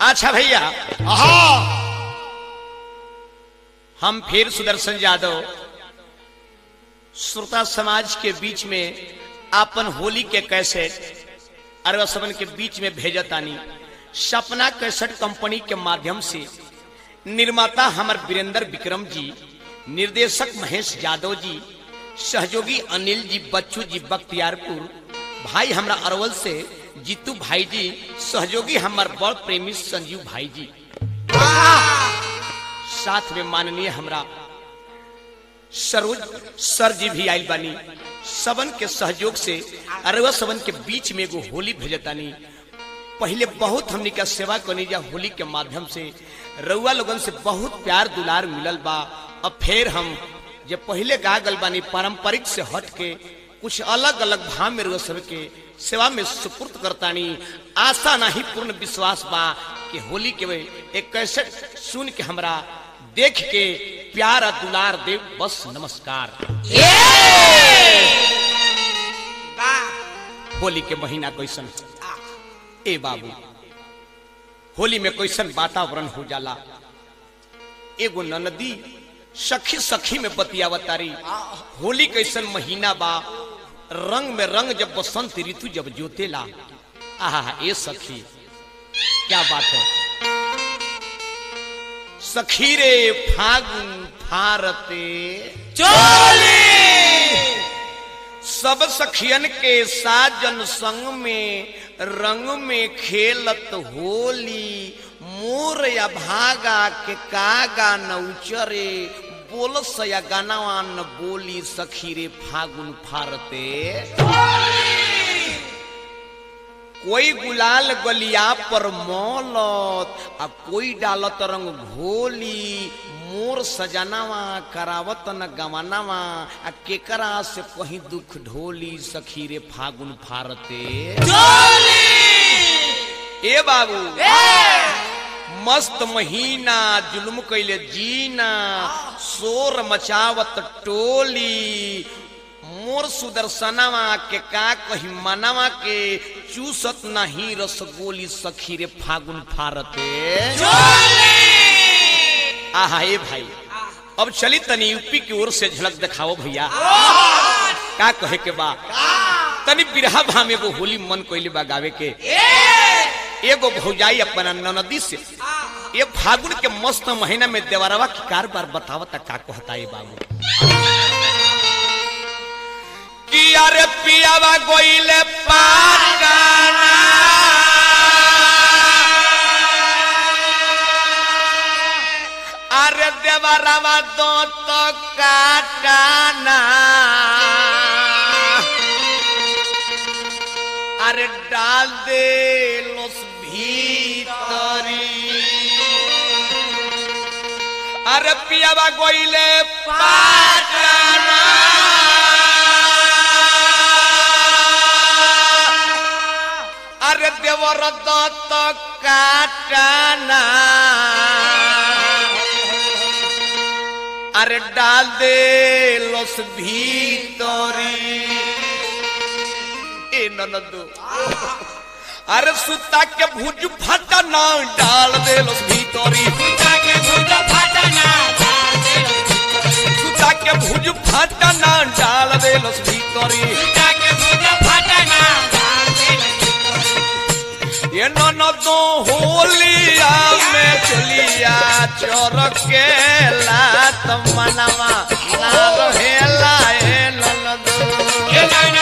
अच्छा भैया आहा हम फिर सुदर्शन यादव श्रोता समाज के बीच में आपन होली के कैसेट अरवा सबन के बीच में भेजतानी सपना कैसेट कंपनी के माध्यम से निर्माता हमर वीरेंद्र विक्रम जी निर्देशक महेश यादव जी सहयोगी अनिल जी बच्चू जी बख्तियारपुर भाई हमरा अरवल से जीतू भाई जी सहयोगी हमर बड़ प्रेमी संजीव भाई जी साथ में माननीय हमरा सरोज सर जी भी आयल बानी सबन के सहयोग से अरवा सबन के बीच में एगो होली भेजतानी पहले बहुत हमनी का सेवा करनी जा होली के माध्यम से रउआ लोगन से बहुत प्यार दुलार मिलल बा अब फिर हम जे पहले गा गल बानी पारंपरिक से हट के कुछ अलग अलग भाव में रउआ सब के सेवा में सुपुर्द करतानी आशा नहीं पूर्ण विश्वास बा कि होली के वे एक कैसेट सुन के हमरा देख के प्यार आ दुलार देव बस नमस्कार होली के महीना कैसन ए बाबू होली में कैसन वातावरण हो जाला एगो ननदी सखी सखी में बतियावतारी होली कैसन महीना बा रंग में रंग जब बसंत ऋतु जब जोतेला आहा ए सखी क्या बात है सखी रे फागुन फारते सब सखियन के साजन संग में रंग में खेलत होली मोर या भागा के कागा न उचरे बोलस या गानावा न बोली सखी रे फागुन फारते कोई गुलाल गलिया पर मौलत आ कोई डालत रंग घोली मोर सजनावा करावत न गवनावा आ केकरा से कहीं दुख ढोली सखी रे फागुन फारते ए बाबू मस्त महीना जुल्म कैले जीना शोर मचावत टोली मोर सुदर्शनवा के का कही मनवा के चूसत नहीं रसगोली सखी रे फागुन फारते आहा ए भाई अब चली तनी यूपी की ओर से झलक दिखाओ भैया का कहे के बा तनी बिरहा भाम एगो होली मन कोइले बा गावे के एगो भौजाई अपना ननदी से ये फागुन के मस्त महीना में देवरवा की कारबार बतावता का कहता ये बाबू कि अरे पियावा गोइले पागाना अरे देवरवा दो तो काटाना अरे डाल दे लोस भीतरी अरे पियावा गोइले पाटाना अरे देवर दत्त काटाना अरे डाल दे लोस भीतरी ए ननदो अरे सुता के भुज फटना डाल दे लोस भीतरी सुता के भुज फटना डाल दे लोस भीतरी ये ननदो होलिया में चलिया चोर के लात मनवा ना रहेला ए ननदो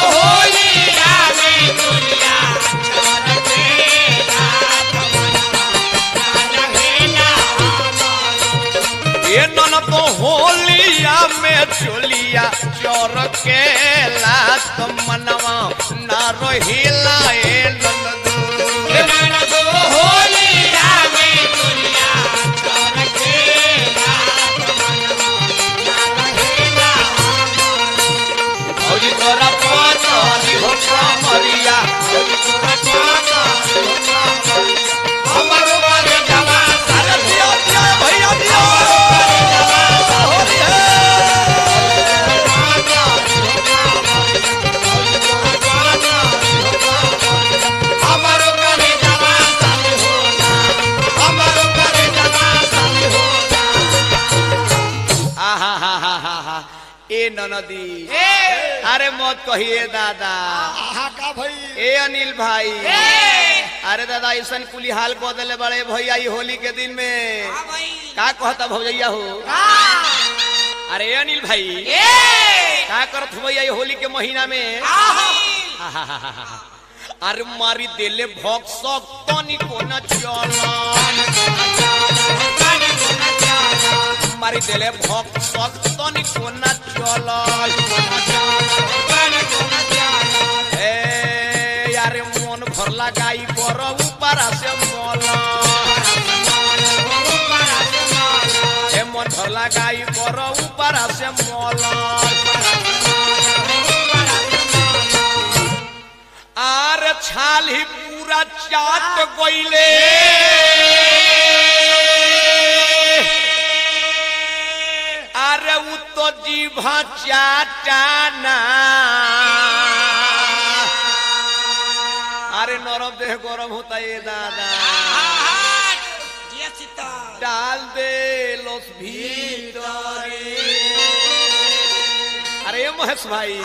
ये ननदो होलिया में चलिया चोर के लात मनवा ना रहेला ए ननदो औरी तोरा पातरी हो मरिया औरी तोरा पातरी हो मरिया हमर बारे जवा सारा दिया दिया भैया दिया होली है ए ननदी अरे मत कहिए दादा आहा का भाई ए अनिल भाई अरे दादा ऐसा कुली हाल कह दिले बड़े भैया ई होली के दिन में का कहता भौजैया हो अरे ए अनिल भाई का करत हो भैया ई होली के महीना में अरे मारी देले भोग सब तनी को न चलन मारी देले भोग सब तनी को न चलन ए यारे मन भर लगाई बर ऊपर से मल ए मन भर लगाई बर ऊपर से मल आर छाल ही पूरा चाट गईले अरे उ तो जीभा चाटाना अरे नरम देह गरम होता ये दादा डाल दे लोस भीतरे अरे ये महेश भाई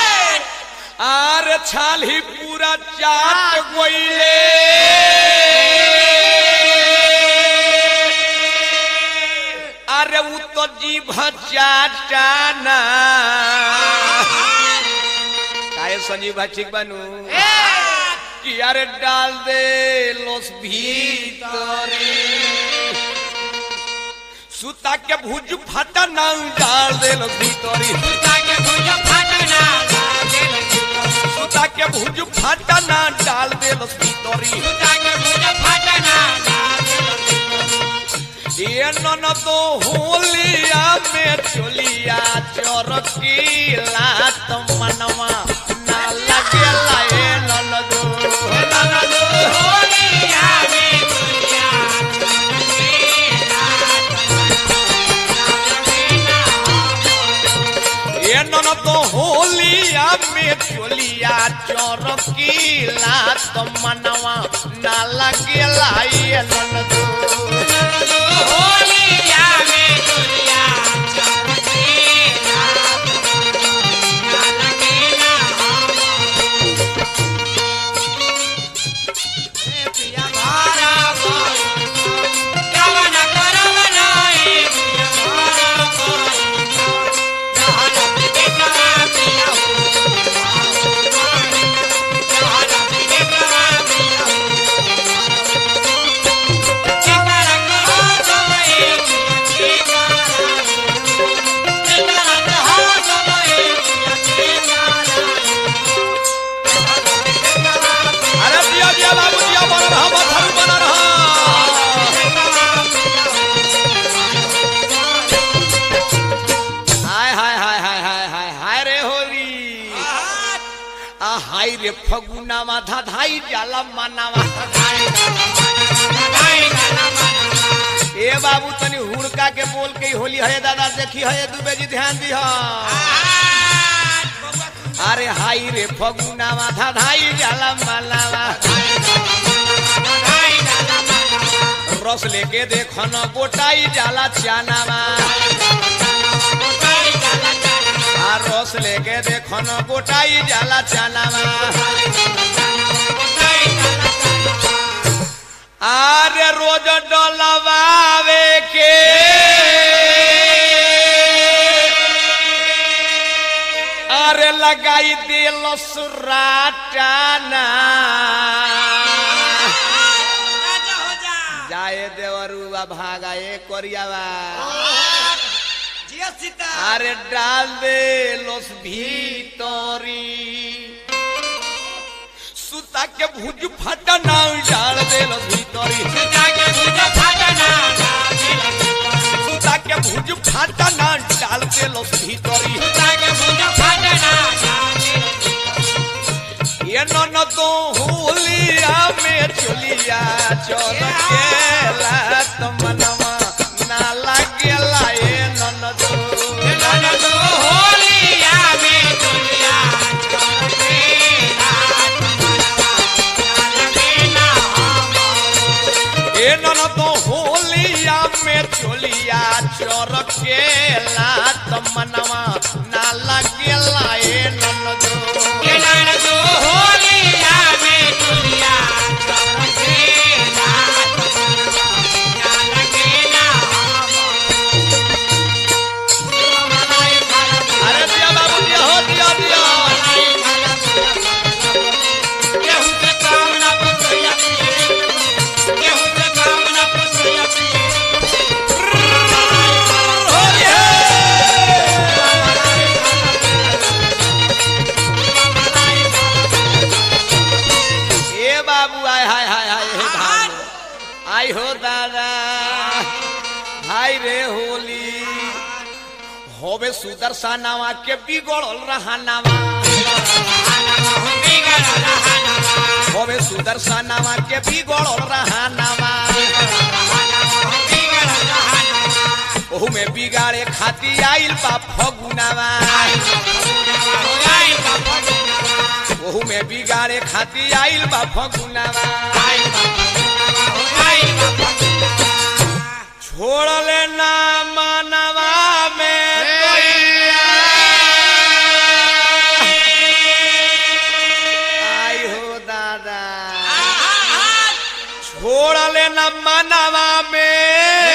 आर छाल ही पूरा चाट गईले अरे उ तो जीभ चाटाना काहे संजीव भाई ठीक बनू कि अरे डाल दे लोस भीतरे सुता के भुज फटा ना डाल दे लोस भीतरी सुता के भुज फटा ना डाल दे लोस भीतरी ये नन तो होलिया में चोलिया चरकीला तो मनवा ना लगेला ए नन दो नन दो ये नन तो होलिया में चोलिया चरकीला तो मनवा ना लगेला ए नन दो अरे दिया दिया बाबू दिया बना रहा बथरू बना रहा हाय हाय हाय हाय हाय हाय हाय रे होरी आ हाय रे फगुना माथा धाई जाला मनावा ए बाबू तनी हुड़का के बोल के ही होली है दादा देखी है दुबे जी ध्यान दी अरे हाय रे फगुना माथा धाई जाला मनावा रस लेके देखो न गोटाई जाला चानावा आ रस लेके देखो न गोटाई जाला चानावा आरे रोज डलवावे के अरे लगाई दिल सुराटाना जाए देवरुआ भागा ए कोरियावा अरे डाल दे लोस भीतरी सुता के भुज फटा ना डाल दे लोस भीतरी सुता के भुज फटा ना डाल दे लोस भीतरी ये नन तो होलिया में चलिया चल गेला तो मनवा ना लागेला ए नन दो नन दो ए नन तो होलिया में चलिया चल गेला तो मनवा ना आई हो दादा हाय रे होली होवे सुदर्शनावा के बिगड़ल रहनावा होवे सुदर्शनावा के बिगड़ल रहनावा ओहू में बिगाड़े खाती आइल बा फगुनावा ओहू में बिगाड़े खाती आइल बा फगुनावा छोड़ले ना मानवा में कोइया। आई हो दादा छोड़ले ना मानवा में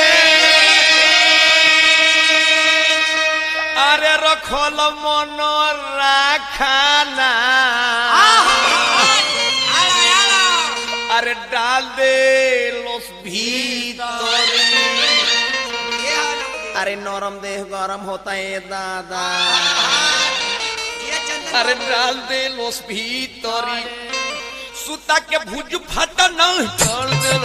अरे रखल मन राखाना अरे डाल दे लोस भीतर अरे नरम देह गरम होता है दादा अरे डाल दे लोस भीतरी सुता के भुज फट न डाल दे